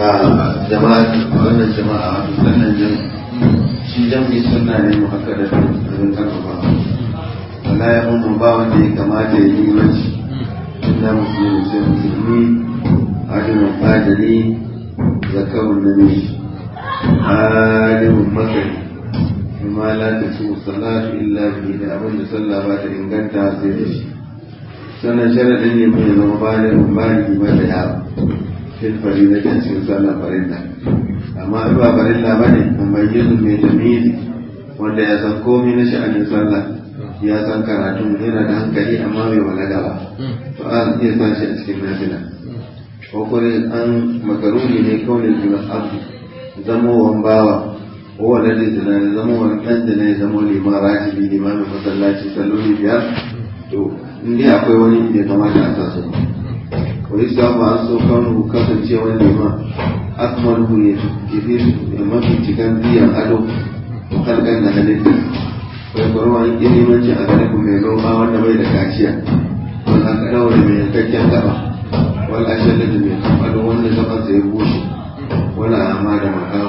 jama'a wannan jama'a wato sannan jin shi jami'i suna ne mu haka da abin karfafa wala ya mu ba wanda ya kamata ya yi mace illa musulmi sai musulmi adinin fadari zakarun namiji alimin makari kuma la ta su salatu illa bihi da abin da sallah ba ta inganta sai da shi sannan sharaɗin ne mai zama bayan bayan ba da yawa fil farida kan cikin sallah farilla amma in ba farilla ba ne mumayyizu mai jamili wanda ya san komai na sha'anin sallah ya san karatun yana da hankali amma bai balaga ba to an iya sa shi a cikin nafila ko kuma an makaruni ne kawai juna abu zamowan bawa ko wanda da zina ne zamowan ɗan da ne zamo liman rajibi limamin masallaci salloli biyar to in dai akwai wani da ya kamata a sa su wani samu an so kanu kasance wani liman akmalu ya tafi da mafi cikin biyan ado ko kalkan da halitta wai kwarwa ilimanci a garin mai noma wanda bai da kaciya wanda aka daura mai yankakken gaba wal ashalla da mai kamfano wanda gaban sa ya bushe wala amma da makawa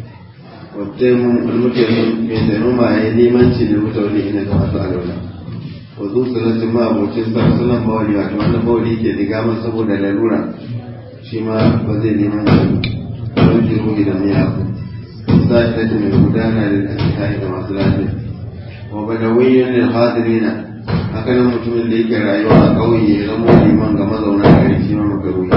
wadda mun mutum mai taimama ya yi limanci da mutane ina ga masu alaula wa zu sanatin ma abocin sa sunan bawali wato wannan bawali ke diga masa saboda lalura shi ma ba zai limanci don ki ruhi da miya ku sa ta mai gudana da asihai da masu lafiya wa badawiyyun lil hadirina haka nan mutumin da yake rayuwa a ƙauye ya zama liman ga mazauna gari shi ma makaruhi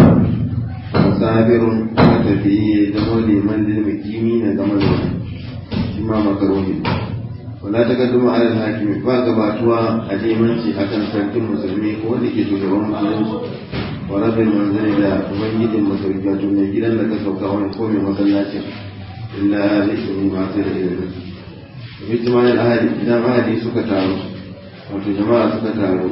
musafirun matafiyi ya zama liman da mukimi na ga mazauna shi ma makaruhi wala ta kadduma alal hakimi ba gabatuwa a limanci akan sarkin musulmi ko wanda ke shugaban musulunci wa rabin manzani da ubangijin masauki wato mai gidan da ka sauka wani ko mai masallacin illa lishin masu da ilimin ijtima'in ahadi idan ahadi suka taru wato jama'a suka taru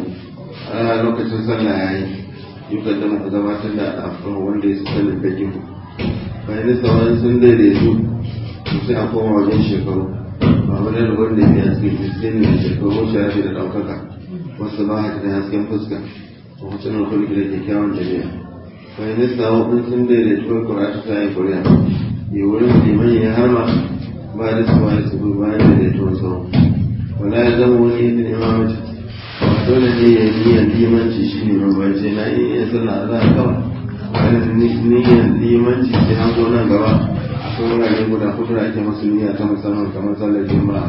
a lokacin sallah yayi yukan da muka gabatar da afro wanda ya sanin da gimu bayan sauran sun daidaitu to sai a koma wajen shekaru ba wani da wanda ya haske sai ne shekaru sharafi da ɗaukaka wasu ba haka da hasken fuska a hutun kulki da kyakkyawan jami'a bayan sauran sun daidaitu kai kuratu ta yi kuriya yi wurin liman ya harma ba da su bayan su bayan da daituwar sauran wala ya zama wani yin imamaci ba dole ne ya yi niyyar limanci shi ne mabace na yi iya sallah a zahar kawai wani niyyar limanci sai an zo nan gaba akwai wurare guda hudu da ake masu niyya ta musamman kamar sallar juma'a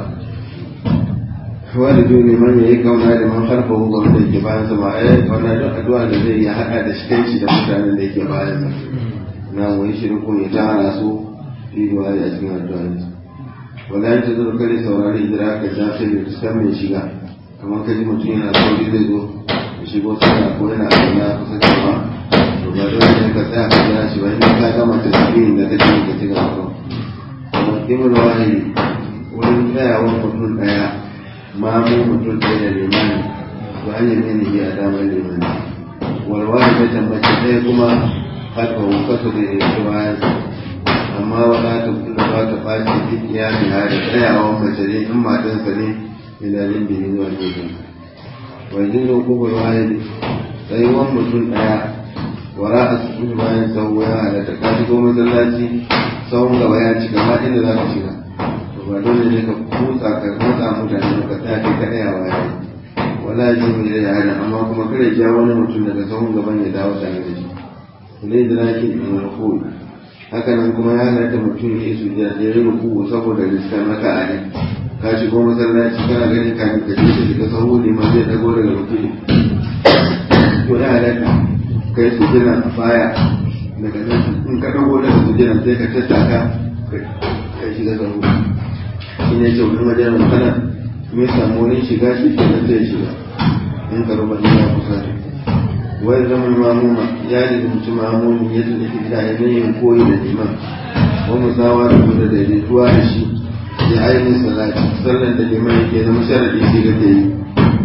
wani dole man ya yi kauna da man harfa hukun wanda yake bayan sa ba a yi kauna don addu'a da zai iya haɗa da shi kai da mutanen da yake bayan sa na wani shirkun ya tara su fi duwa a cikin addu'a wala ya tazo kare saurari hijira ka ja sai da san mai shiga kamar ka ji mutum yana sauri zai zo ya shigo sana ko yana auna kusa da ba to ba dole ne ka tsaya ka jira shi ba in ka gama tasbihin da kake ka ci gaba kamar kimul wahidi wurin tsayawa mutum daya ma mu mutum ɗaya da limani to an yi mini a damar limani walwali ta tambaci ɗaya kuma kalfa kasa da ya ci bayan amma wala ta kula ba ta ɓaci duk ya fi hada tsayawa mace ne in matansa ne ilalin biyu zuwa gefen wajen zo kuma wahidi tsayuwan mutum ɗaya wara a cikin bayan sau ya halatta ka shigo masallaci tsawon gaba ya cika ma inda za ka shiga to ba dole ne ka kutsa ka matsa mutane ka tsaya kai ka ɗaya wa yayi wala ji mu da yana amma kuma kare ja wani mutum daga tsawon gaban ya dawo tare da shi ne da lakin in rufu haka nan kuma ya halatta mutum ya yi sujjada da ya rufu saboda riska maka a ne ka shigo masallaci kana ganin ka ka je ka shiga sahu ne ma zai dago daga rufu to ya halatta kai sujjada a baya daga nan in ka dago daga sujjada sai ka tattaka kai shiga sahu shi ne ce wani wajen kana mai samu wani shiga shi ke nan zai shiga in ka rubar ya kusa wai zama mamuma ya lizinci mamumin ya tuni fita ya yin koyi da liman wa musawa da da daidaituwa da shi ya ainihin salati sallan da liman yake zama sharaɗi shi ga ta yi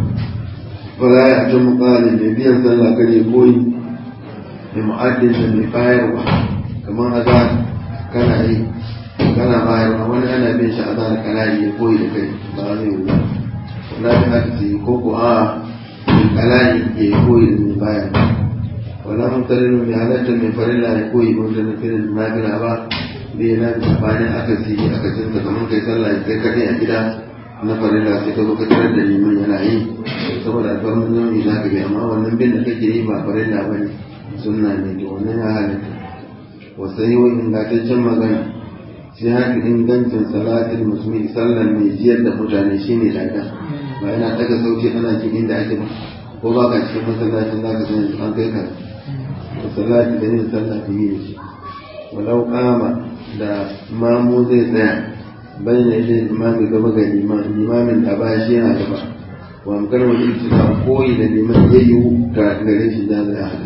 wala ya ta muƙalin mai biyan sallah kar ya koyi da mu'addin da mai bayarwa kamar azar kana yi kana bayarwa wani ana bin shi azar kana yi ya koyi da kai ba zai yi ba wala ta haka ko ko a kalani ya koyi da mai bayarwa wala mutarin mai halatta mai farilla ya koyi wanda na firin nafila ba bai na bayan aka siyi aka cinta kamar kai sallah kai kaɗai a gida na farilla sai ka zo ka tarar da liman yana yi saboda alfarmin nau'i za ka bi amma wannan bin da kake yi ba farilla ba ne sunna ne to wannan ya halatta wasu yi wa ingantaccen magana sai haka ingancin salatin musulmi sallan mai jiyar da mutane shi ne daga ba yana daga sauki ana jin inda ake ba ko ba ka cikin masallacin za ka san yanzu an kai ka salati da yin sallah ta yi da shi walau kama da mamu zai tsaya bayyana ita limami gaba ga limamin da ba shi yana gaba wa amkar wani ibtida koyi da liman ya yi ga gare shi da zai hada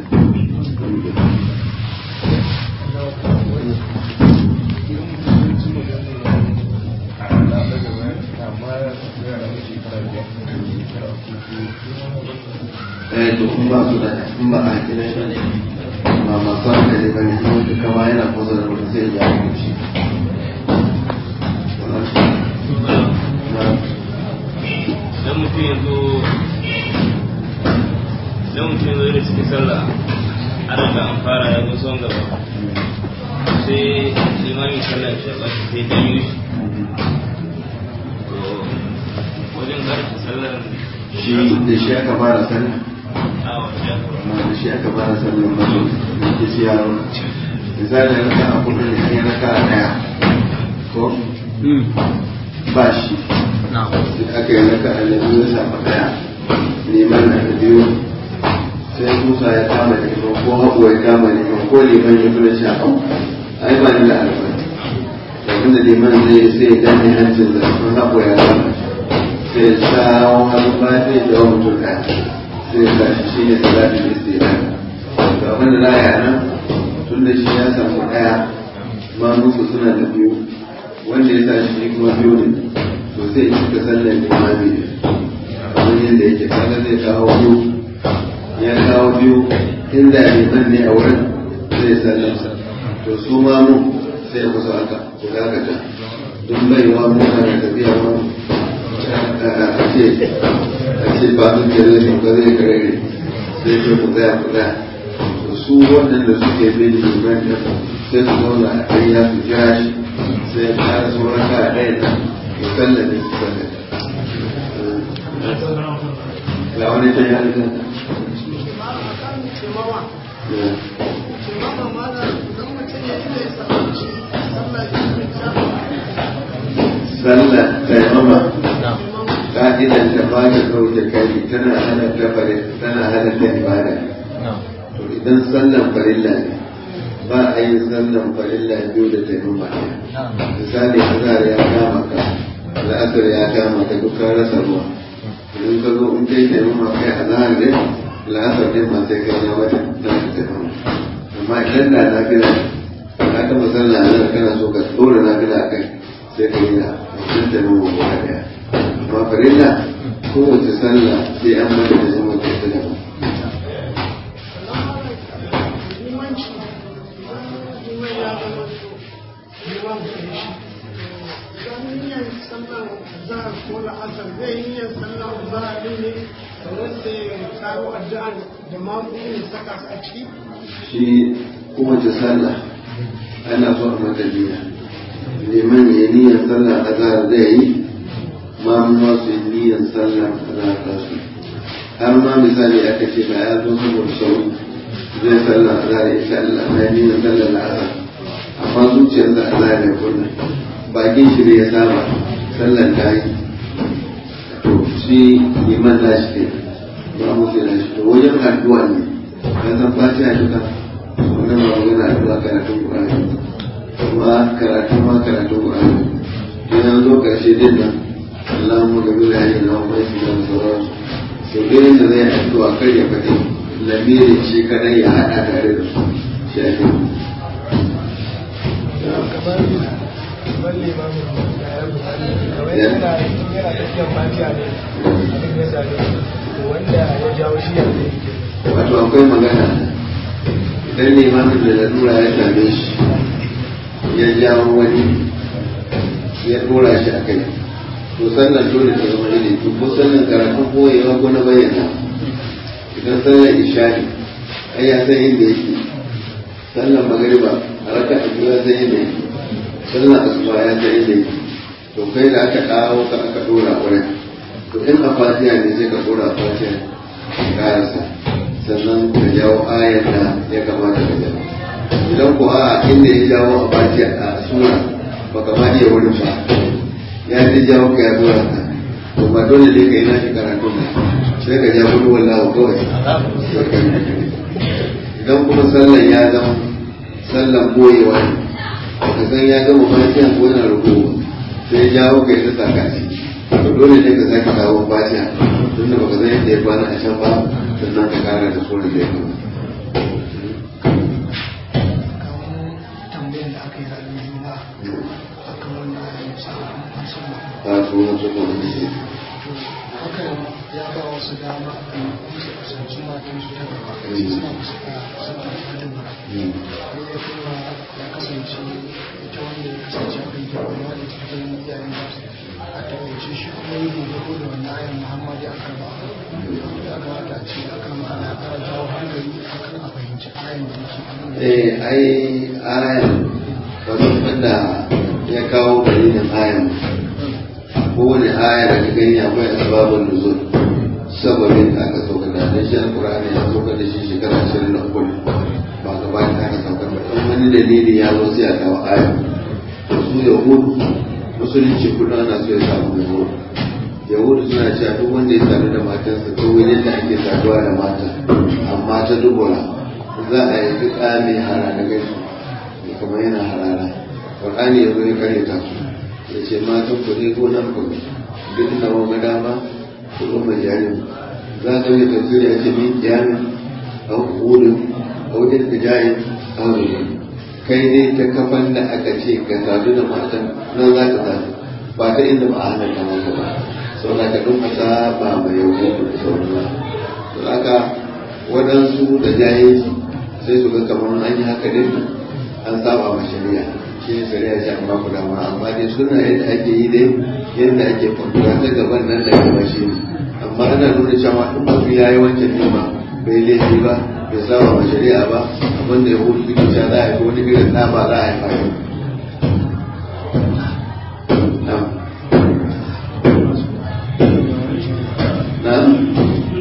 eh to in ba su da in ba a kira shi ba masu hankali ba ne kuma duka ma yana kusa da mutum sai ya yi shi dan mutum ya zo dan mutum ya zo da cikin sallah an riga an fara ya zo son gaba sai limamin sallah ya shaɓa shi sai janyo shi to wajen karfe sallar shi da shi aka fara sallah a wajen amma da shi aka fara sallah ba su da ke shi yaro misali raka a kudu ne an yi raka a daya ko ba shi sai aka yi raka a da biyu ya samu daya neman na da biyu sai musa ya kama neman ko haɓu ya kama neman ko neman ya kula shi a kan ai ba ni da alfani abinda neman zai sai ya gane hancin da kun haɓu ya kama sai ya shawo hannu ba sai ya jawo mutum ɗaya sai ya tashi shi ne salatin istira to abin da za a yi a nan tun da shi ya samu ɗaya ma musu suna da biyu wanda ya tashi shi kuma biyu ne to sai ya cika sallar limami ne kamar yadda yake kaga zai kawo biyu ya kawo biyu inda liman ne a wurin zai sallar to su ma mu sai musu haka ku dakata duk baiwa muna da tafiya ma a ce a ce ba su ke zai ba zai kare sai ce ku tsaya ku tsaya to su waɗanda suke bin liman ɗin sai su zauna a ɗaya su jira shi sai ya ƙara sauran ka a ɗaya nan ya sallame su sallame ga wani ta yi halittar sallah taimama ka'idan ta ba ta ɗauke kai tana hana ta fare tana hana ta ibada to idan sallan farilla ne ba a yin sallan farilla biyu da taimama misali azhar ya kama ka al'asar ya kama ka duk ka rasa ruwa idan ka zo in kai taimama kai azhar ne la'asar ne ma sai kai ya mata na ta taimama amma idan da na fi ka taɓa sallah azhar kana so ka tsora na fi kai sai ka yi da mutum taimama guda ɗaya amma farilla kowace sallah sai an mata da zama ta taimama ko la'asar zai yi yin sallar zahari ne sannan sai ya karo addu'an da mamu saka a ciki shi kowace sallah ana so a mata niyya liman ya niyyar sallah azhar zai yi ma ma su yi niyyar sallah azhar za su har ma misali aka ce ba ya zo saboda sauri zai sallah azhar ya sha Allah na niyyar sallah azhar amma zuciyar da azhar ya kunna bakin shi ne ya saba sallar ta yi to shi liman na shi ne ba mu ke na shi to wajen addu'a ne ya san fatiha duka wannan ba magana addu'a karatun Qur'ani kuma karatu ma karatun Qur'ani idan zo karshe din nan Allahumma gabi da yayin na wani shi da sauransu so dai da zai addu'a kar ya fadi lamirin shi kadai ya hada tare da su shi ake kamar limamin da ya bukari kamar yana yana tafiyar fatiha ne abin ya sami wanda ya jawo shi ya zai wato akwai magana idan limamin da lalura ya same shi ya jawo wani ya dora shi a kai to sallan dole ta zama ilimi ko sallan karatun koyewa ko na bayyana idan sallan ishari ai ya san inda yake sallan magariba a raka a biyu ya san inda yake sallan asuba ya san inda yake to kai da aka dawo ka aka dora wurin to in a fatiha ne sai ka dora a fatiha ka karasa sannan ka jawo ayar da ya kamata ka jawo idan ko a inda ya jawo a fatiha a sura baka ma iya wurin ba ya ji jawo ka ya dora ka to ba dole ne ka yi nashi karatu ne sai ka ja gudu wallahu kawai idan kuma sallan ya zama sallan boyewa ne ka san ya gama fatiha ko yana rubuwa sai jawo ka yi ta sakaci to dole ne ka sake kawo fatiha tun da baka san yadda ya kwana a can ba sannan ka kara da sunan da ya kama tambayar da aka yi ranar juma'a akan wannan ayyukan sabon musamman ta sunan su kuma da shi hakan ya ba wasu dama a kusa kusanci matan su ta gaba suna kusa da suna da dubara har ya kuma ya kasance ita wanda ya kasance a kan girma ya da cikin iyayen nasu a takaice shi kuma yi dogaro da wannan ayan muhammadu a kan ba ya kamata a ce akan ana ƙara jawo hankali akan a fahimci ayan da yake abin da eh ai ayan wato wanda ya kawo dalilin ayan kowane aya da ka gani akwai asbabun nuzul sababin da aka sauka da dan shi alqur'ani ya sauka da shi shekara 23 ba gaba da aka sauka ba dan wani dalili ya zo sai a kawo aya to su yahudu musulunci kudu ana so ya samu mai horo yahudu suna cewa duk wanda ya sadu da matarsa ko wajen da ake saduwa da mata amma ta dubura za a yi duk mai harara gaisu kamar yana harara ƙwarƙani ya zo ya kare ta su ya ce matan ku ne ko nan ku duk na wanga dama ku zo mai jarin za ka yi tafsiri ya ce min kiyamin a hukudu a wajen da jayin a wajen kai ne ta kafan da aka ce ka sadu da matan nan za ka sadu ba ta inda ba a hana ta maka ba sau da ka ɗin ba mai yau da sauran ba to haka waɗansu da jahilci sai su ga kamar an yi haka din an saba ma shari'a shi ne shari'a ce amma ku dama amma dai suna yadda ake yi dai yadda ake kwamfuta ta gaban nan da gaba shi ne amma ana nuna cewa in mutum ya yi wancan nema bai laifi ba bai saba ma shari'a ba abin da ya hudu suke cewa za a yi wani irin ɗa ba za a yi fari na'am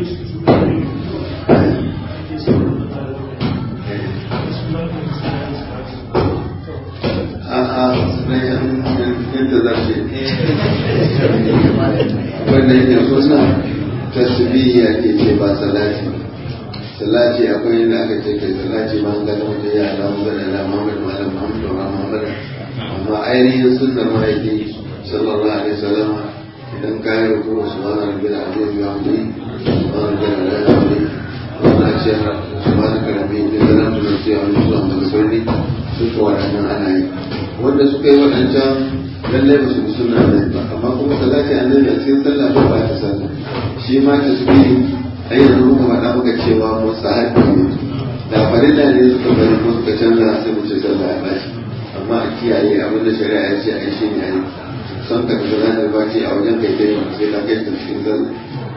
a'a yadda za ce wanda yake suna tasbiya ke ce ba salati salati akwai yadda aka ce kai salati ma an gada wajen ya ala mu gada ala muhammad wa ala muhammad wa ala muhammad amma ainihin sunnar mahaifi sallallahu alaihi wasallam idan ka yi ruku subhana rabbil azim wa hamdi subhana rabbil azim wa hamdi wannan ce subhanaka rabbi inni zalamtu nafsi wa lam tu'min bi suka waɗannan ana yi wanda suka yi waɗancan lallai ba su bi suna nan ba amma kuma salati annabi a cikin sallah ba ba ta sallah shi ma ta su bi ai yanzu muka faɗa muka cewa mustahabi ne da farilla ne suka bari ko suka canza sai mu ce sallah ya bashi amma a kiyaye abin da shari'a ya ce a yi shi ne a yi son ka tafi ranar baci a wajen kai kai sai ka kai ta cikin sallah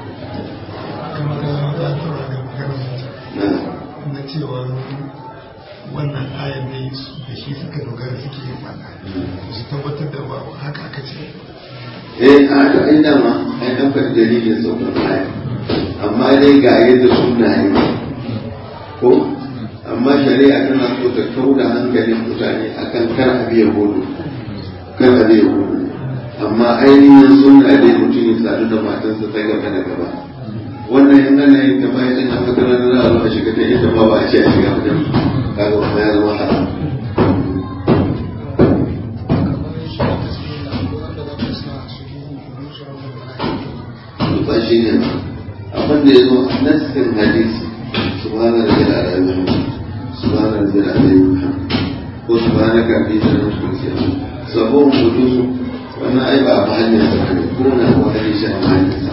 na na cewa wannan ayan ne da shi suka dogara suke yin mana su tabbatar da ba haka aka ce eh a haka ai dama ai dan faɗi dalilin saukar aya amma dai ga yadda sunna ne ko amma shari'a tana so ta kauda hankalin mutane akan kar a biya hudu kar a biya hudu amma ainihin sunna dai mutum ya sadu da matarsa ta gaba da gaba wannan in ana yin kama ya cin haka tana da za a zo a shiga ta inda ma ba a ce a shiga wajen kaga kuma ya zama haram ba shi ne abin da ya zo a nassin hadisi subhana rabbil alamin subhana rabbil alamin ko subhana ka bi da nan kursiya sabon kudusu wannan ai ba a hanyar sa ne ko na ko hadisi a hanyar